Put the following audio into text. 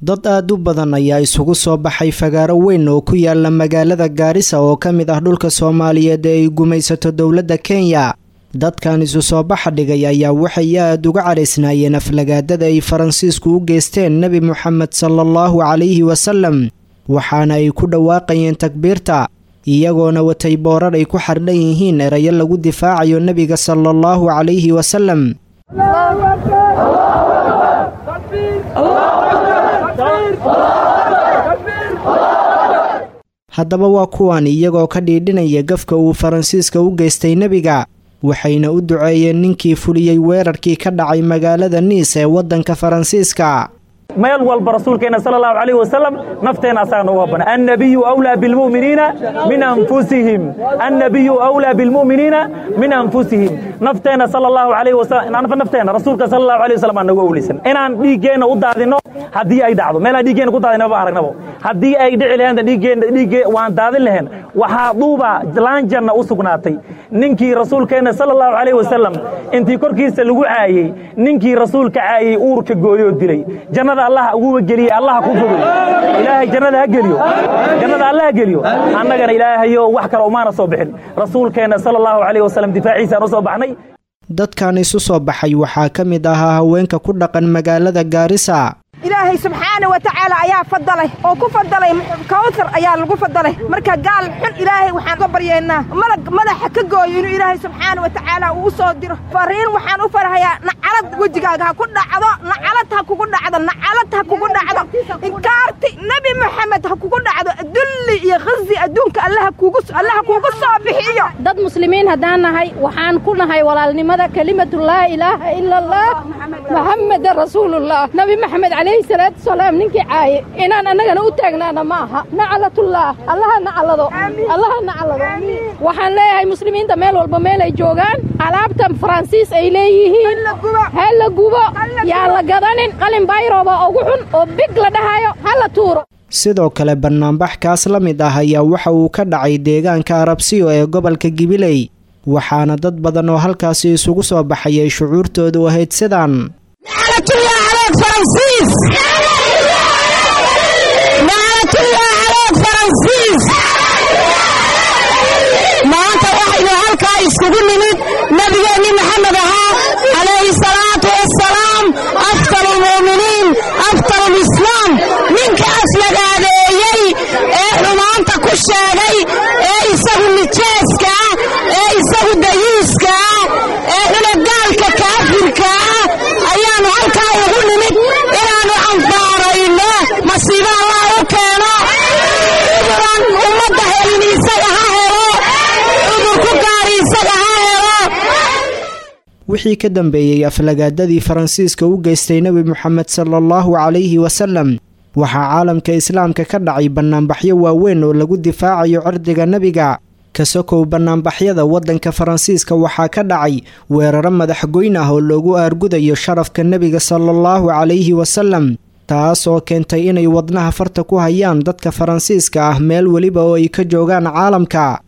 dad aad u badan ayaa isugu soo baxay fagaaro weyn oo ku yaala magaalada gaarisa oo ka mid ah dhulka soomaaliyeed ee ay gumaysato dowladda kenya dadkan isu soo baxa dhigay ayaa waxay aad uga caraysnaayeen aflagaadada ay faransiisku u geysteen nebi moxamed sala allahu calayhi wasalam waxaana ay ku dhawaaqayeen takbiirta iyagoona watay boorar ay ku xardhan yihiin erayo lagu difaacayo nebiga sala allahu calayhi wasalam haddaba waa kuwan iyagoo ka dhiidhinaya gafka uu faransiiska u geystay nebiga waxayna u duceeyeen ninkii fuliyey weerarkii ka dhacay magaalada niis ee waddanka faransiiska meel walba rasuulkeena sal allahu alayh wasalam nafteena asaga noogu habana annabiyu awlaa bilmu'miniina min anfusihim annabiyu awlaa bilmu'miniina min anfusihim nafteena sal allahu alayh wasalam nafteena rasuulka sal allahu alayh wasalam aan nagu awlaysan inaan dhiiggeenna u daadinno haddii ay dhacdo meelaan dhiiggeenna ku daadinno ma aragnabo haddii ay dhici lahayn dhiiggeenna dhiigge waan daadin lahayn waxaa duuba laanjanna u sugnaatay ninkii rasuulkeenna sal allahu alayh wasalam intii korkiisa lagu caayey ninkii rasuulka caayey uurka gooyoo dilay jannada allah uguba geliye allah ku fogey ilaahay jannada ha geliyo jannada allah ha geliyo annagana ilaahayo wax kale umaana soo bixin rasuulkeenna sala allahu calayh wasalam difaaciisaan u soo baxnay dadkan isu soo baxay waxaa ka mid ahaa haweenka ku dhaqan magaalada gaarisa ilaahay subxaana wa tacaala ayaa fadalay oo ku fadalay kawsar ayaa lagu fadalay marka gaal xun ilaahay waxaan uga baryeennaa malag madaxa ka gooyo inuu ilaahay subxaana wa tacaala uu u soo diro fariin waxaan u farhayaa nacalad wejigaaga ha ku dhacdo nacalad ha kugu dhacdo nacalad ha kugu dhacdo inkaarti nebi moxamed ha kugu dhacdo dulli iyo khazi adduunka allaha kugu allaha kugu soo bixiyo dad muslimiin haddaan nahay waxaan ku nahay walaalnimada kelimatu laa ilaaha ila allah maxameda rasuulullah nabi maxamed calayhi salaatu wasalaam ninkii caaye inaan annagana u taagnaana ma aha nacalatullah allaha nacalado allaha nacalado waxaan leeyahay muslimiinta meel walba meel ay joogaan alaabta faransiis ay leeyihiin ha la gubo yaa la gadanin qalin bayrooba ugu xun oo big la dhahayo ha la tuuro sidoo kale bannaanbax kaas la mid ah ayaa waxa uu ka dhacay deegaanka arabsiyo ee gobolka gibiley waxaana dad badan oo halkaasi isugu soo baxayay shucuurtoodu ahayd sidaan maanta waxaynu halkaa iskugu nimid nabigeenni maxamed ahaa calayhi salaatu wassalaam afdal lmu'miniin afdal lislaam ninka aflagaadeeyey ee xumaanta ku sheegay ee isagu nijaaska ah ee isagu dayiiska ah ee xulagaalka kaafirka ah ayaannu halkaa ugu nimid inaannu anfaarayno masiibo allah u keeno cuduran ummadda helin isaga ha helo cudurku gaari isaga ha helo wixii ka dambeeyey aflagaadadii faransiiska u geystay nebi moxamed sala allahu calayhi wasalam waxaa caalamka islaamka ka dhacay bannaanbaxyo waaweyn oo lagu difaacayo cirdiga nebiga kasokow bannaanbaxyada waddanka faransiiska waxaa ka dhacay weeraro madaxgoyn ah oo loogu aargudayo sharafka nebiga sala allahu calayhi wasalam taas oo keentay inay wadnaha farta ku hayaan dadka faransiiska ah meel weliba oo ay ka joogaan caalamka